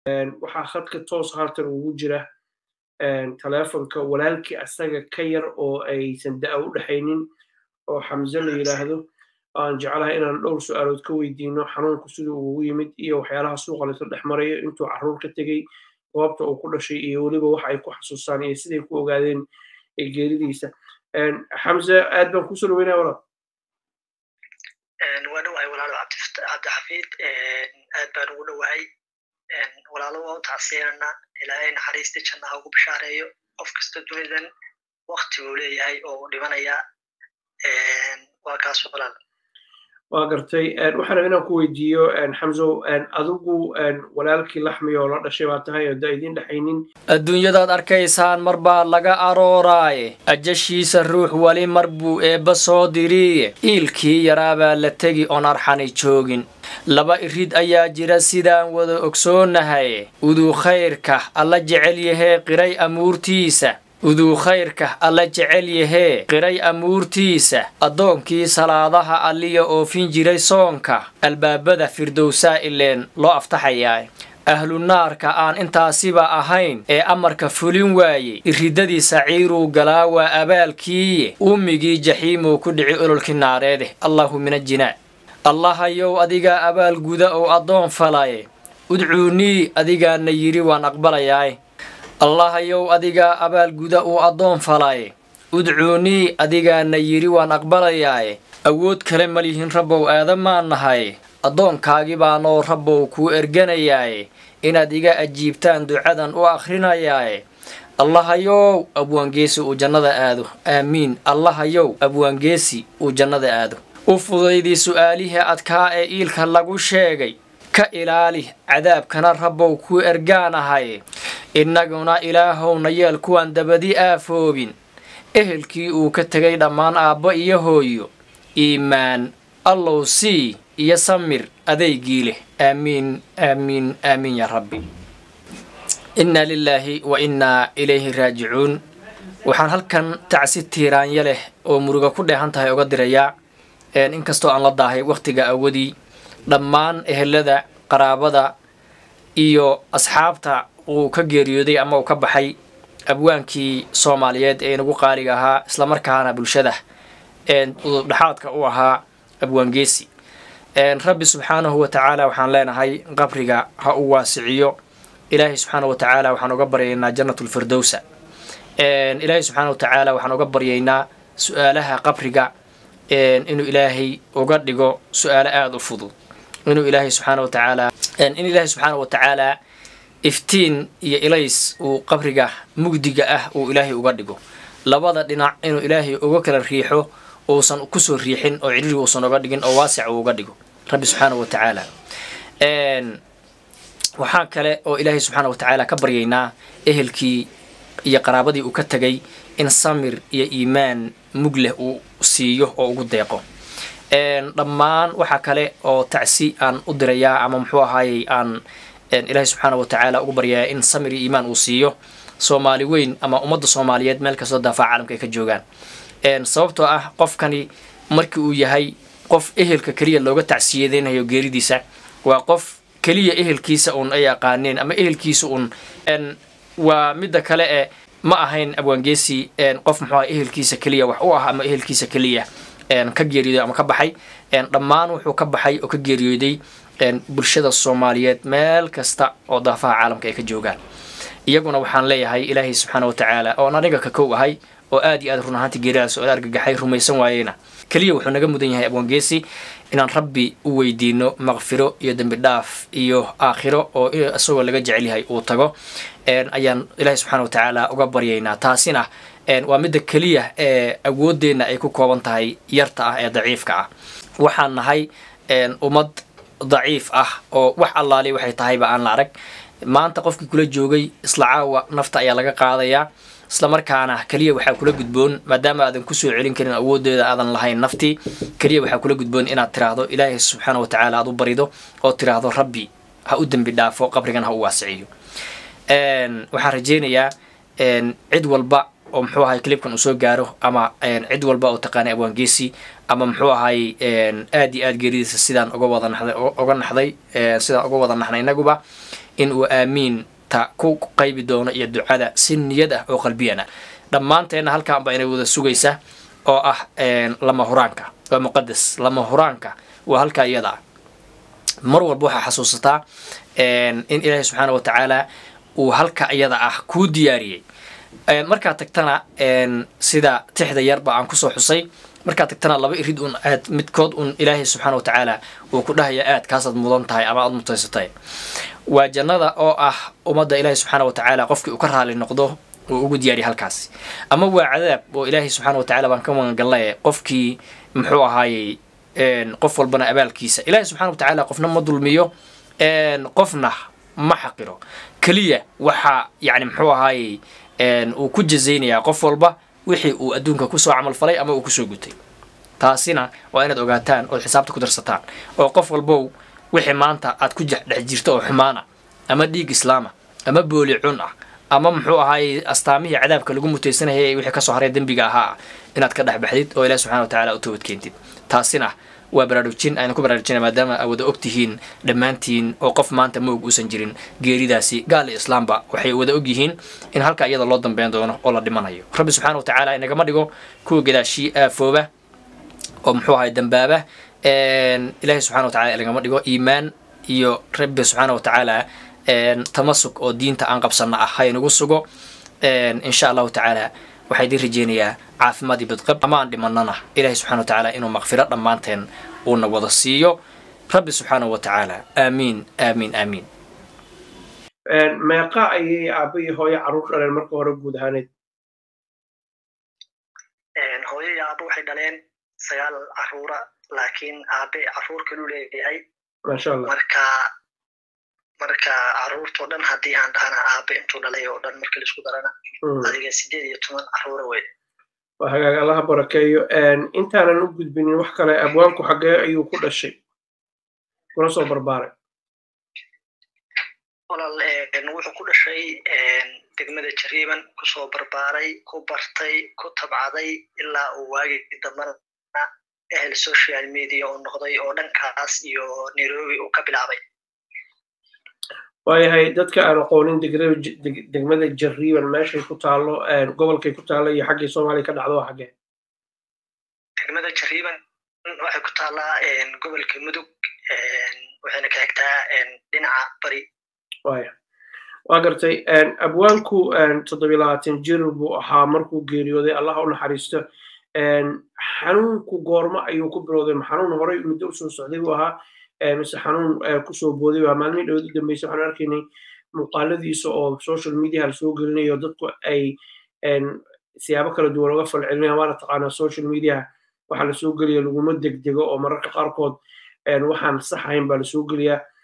waxaa khadka toos halkan ugu jira taleefonka walaalkii asaga ka yar oo aysan da'a u dhexaynin oo xamse la yidhaahdo aan jeclahay inaan dhowr su'aalood ka weydiino xanuunku siduu ugu yimid iyo waxyaalaha suuqa laysu dhex marayo intuu carruur ka tegey goobta uu ku dhashay iyo weliba waxa ay ku xasuustaan iyo siday ku ogaadeen geeridiisa xamse aad baan kusoo dhaweynaya walaal waa dhowahay walaalo cabdixafiid aad baan ugu dhowahay walaalo waa u tacsiyanana ilaahay naxariista jannaha ugu bishaareeyo qof kasta dunidan wakti buu leeyahay oo uu dhimanaya waa kaas walaal waa gartay waxaan raba inaan ku weydiiyo xamsow adigu walaalkii laxmi oo la dhashay baa tahay oo da idiin dhexaynin adduunyadaad arkaysaan mar baa laga arooraaye ajashiisa ruux weli mar buu eebba soo diriiye iilkii yaraabaa la tegi oon arxani joogin laba irid ayaa jira sidaan wada ogsoonahay uduu khayrka alla jecel yahee qiray amuurtiisa uduu khayrka alla jecel yahee qiray amuurtiisa addoonkii salaadaha alliya oofin jiray soonka albaabada firdowsaa ileen loo aftaxayaa ahlu naarka aan intaasiba ahayn ee amarka fulin waayey iridadii saciiruu galaa waa abaalkiiye ummigii jaxiimuu ku dhici ololkii naareede allahu min ajinaa allahayow adigaa abaal guda oo addoon falaye udcuunii adigaana yidhi waan aqbalayaay allahayow adigaa abaalguda uu addoon falaaye udcuunii adigaana yidhi waan aqbalayaaye awood kale ma lihin rabbow aadamaan nahay addoonkaagi baanoo rabbow kuu erganayaaye inaad iga ajiibtaan ducadan u akhrinayaaye allahayow abwaangeesi uu jannada aado aamiin allahayow abwaangeesi uu jannada aado u fudaydii su'aalihii adkaa ee iilka lagu sheegay ka ilaali cadaabkana rabbow kuu ergaanahay innaguna ilaahowna yeel kuwaan dabadi aafoobin ehelkii uu ka tegay dhammaan aabbo iyo hooyo iimaan allow sii iyo samir adeygii leh aamiin aamiin aamiin yaa rabbi innaa lilaahi wa innaa ilayhi raajicuun waxaan halkan tacsi tiiraanya leh oo muruga ku dheehan tahay oga dirayaa inkastoo aan la daahay wakhtiga awadii dhammaan ehelada qaraabada iyo asxaabta uu ka geeriyooday ama uu ka baxay abwaankii soomaaliyeed ee inagu qaaliga ahaa islamarkaana bulshada udubdhexaadka u ahaa abwaangeesi rabbi subxaanahu wa tacaala waxaan leenahay qabriga ha u waasiciyo ilaahay subxaana wa tacaala waxaan uga baryaynaa jannatulfirdowsa ilaahay subxaana wa tacaala waxaan uga baryaynaa su-aalaha qabriga inuu ilaahay uga dhigo su-aalo aada u fudud inuu ilaahay subxaana wa tacaala in ilaahay subxaana wa tacaala iftiin iyo ilays uu qabriga mugdiga ah uu ilaahay uga dhigo labada dhinac inuu ilaahay uga kala riixo uusan kusoo riixin oo cidhiri uusan uga dhigin oo waasic uu uga dhigo rabbi subxaana wa tacaala waxaa kale oo ilaahay subxaana wa tacaala ka baryaynaa ehelkii iyo qaraabadii uu ka tegay in samir iyo iimaan mug leh uu siiyo oo ugu deeqo dhammaan waxaa kale oo tacsi aan u dirayaa ama muxuu ahaayey aan ilaahay subxaana wa tacaala ugu baryayaa in samir iyo iimaan uu siiyo soomaali weyn ama ummadda soomaaliyeed meel kastoo daafaa caalamka ay ka joogaan sababtoo ah qofkani markii uu yahay qof ehelka keliya looga tacsiyadeynayo geeridiisa waa qof keliya ehelkiisa uun ay aqaaneen ama ehelkiisa uun waa midda kale e ma ahayn abwaangeesi qof muxuu aha ehelkiisa keliya wax u ah ama ehelkiisa keliya ka geeriyooday ama ka baxay dhammaan wuxuu ka baxay oo ka geeriyooday bulshada soomaaliyeed meel kasta oo daafaha caalamka ay ka joogaan iyaguna waxaan leeyahay ilaahay subxaana wa tacaala oon aniga ka kow ahay oo aad iyo aad run ahaantii geeridaas oo argagaxay rumaysan waayeyna keliya wuxuu naga mudan yahay abwaangeesi inaan rabbi u weydiino maqfiro iyo dembi dhaaf iyo aakhiro oo isagoo laga jecel yahay uu tago ayaan ilaahay subxaana wa tacaala uga baryaynaa taasina waa midda keliya ee awooddeenna ay ku kooban tahay yarta ah ee daciifka ah waxaan nahay ummad daciif ah oo wax allaali waxay tahayba aan la arag maanta qofkii kula joogay isla caawa nafta ayaa laga qaadayaa isla markaana keliya waxaa kula gudboon maadaama aadan kusoo celin karin awooddeeda aadan lahayn naftii keliya waxaa kula gudboon inaad tiraahdo ilaahay subxaana wa tacaala aad u barido oo tiraahdo rabbi ha u dembi dhaafo qabrigan ha u waasiciyo waxaan rajeynayaa cid walba oo muxuu ahay clibkan uu soo gaaro ama cid walba oo taqaanay abwaangeesi ama muxuu ahay aad iyo aad geeridiisa sidaan uga wada naxday uga naxday sidaan uga wada naxnay inaguba in uu aamiinta ku qaybi doono iyo ducada si niyad ah oo qalbiyana dhammaanteenna halkaan baa inay wada sugaysa oo ah lama huraanka waa muqadas lama huraanka waa halkaa iyada ah mar walba waxaa xasuusataa in ilaahay subxaana wa tacaala uu halka iyada ah kuu diyaariyey markaad tagtana sida tixda yarba aan kusoo xusay markaad tagtana laba irid un aad midkood un ilaahay subxaana wa tacaala uu ku dhahaya aad kaasaad mudan tahay ama aad mutaysatay waa jannada oo ah ummadda ilaahay subxaana wa tacaala qofkii uu ka raali noqdo uu ugu diyaariya halkaasi ama waa cadaab oo ilaahay subxaana wa tacala baan ka magangalnay qofkii muxuu ahaayey qof walbana abaalkiisa ilaahay subxana wa tacaala qofna ma dulmiyo qofna ma xaqiro keliya waxaa yani muxuu ahaayey uu ku jazaynayaa qof walba wixii uu adduunka kusoo camal falay ama uu kusoo gutay taasina waa inaad ogaataan ood xisaabta ku darsataan oo qof walbow wixii maanta aad ku dhex jirto oo xumaana ama dhiig islaama ama booli cun ah ama muxuu ahaayey astaamihii cadaabka lagu mutaysanayay wixii kasoo haray dembiga ahaa inaad ka dhexbaxdid oo ilahi subxana wa tacala u toobad keentid taasina waa baraarujin aynu ku baraarujina maadaama aa wada ogtihiin dhammaantiin oo qof maanta moog uusan jirin geeridaasi gaal iyo islaamba waxay wada ogyihiin in halka iyada loo dambeyn doono oo la dhimanayo rabbi subxana wa tacaala inagama dhigo kuwa gadaashii aafooba oo muxuu ahay dambaaba ilaahay subxana wa tacala inagama dhigo iimaan iyo rabbi subxaana wa tacaala tamasuk oo diinta aan qabsanno ah ha inagu sugo insha allahu tacaala waxaa idiin rajeynayaa caafimaad iyo badqab ama aan dhimanana ilahay subxana wa tacaala inuu makfiro dhammaanteen uuna wada siiyo rabbi subxaana wa tacaala aamiin aamiin aamiin meeqa ayay aaba iyo hooyo carruur dhaleen marka hore guud ahaaneed hooyo iyo aaba waxay dhaleen sagaal carruura laakiin aabe carruur kalu leeyahay maasha allah marka marka carruurtao dhan haddii aan dhahana aabe intuu dhalay oo dhan marka laisku darana adiga sideed iyo toban carruura wey waa hagaag allaha barakeeyo intaanan u gudbinin wax kale abwaanku xaggee ayuu ku dhashay kuna soo barbaaray walaal wuxuu ku dhashay degmada jariiban kusoo barbaaray ku bartay ku tabcaday ilaa uu waagii dambana ehel social media uu noqday oo dhankaas iyo nairobi uu ka bilaabay waayahay dadka aan aqoonin degmada jariiban meeshay ku taallo gobolkay ku taallo iyo xaggii soomaaliya ka dhacdo waa xaggee degmada jariiban waxay ku taallaa gobolka mudug waxayna ka xigtaa dhinaca bari waya waa gartay abwaanku toddobiy labaatan jir buu ahaa markuu geeriyooday allaha u naxariisto xanuunku goormo ayuu ku bilowday ma xanuun horey muddo usoo socday buu ahaa mise xanuun kusoo booday waa maalmihii dhowad u dambeysay waxaan arkaynay muuqaaladiisa oo social media la soo gelinayo dadku ay siyaabo kala duwan uga falcelinayaan waana taqaanaa social media waxa lasoo geliya laguma degdego oo mararka qaarkood waxaan sax ahayn baa lasoo geliyaa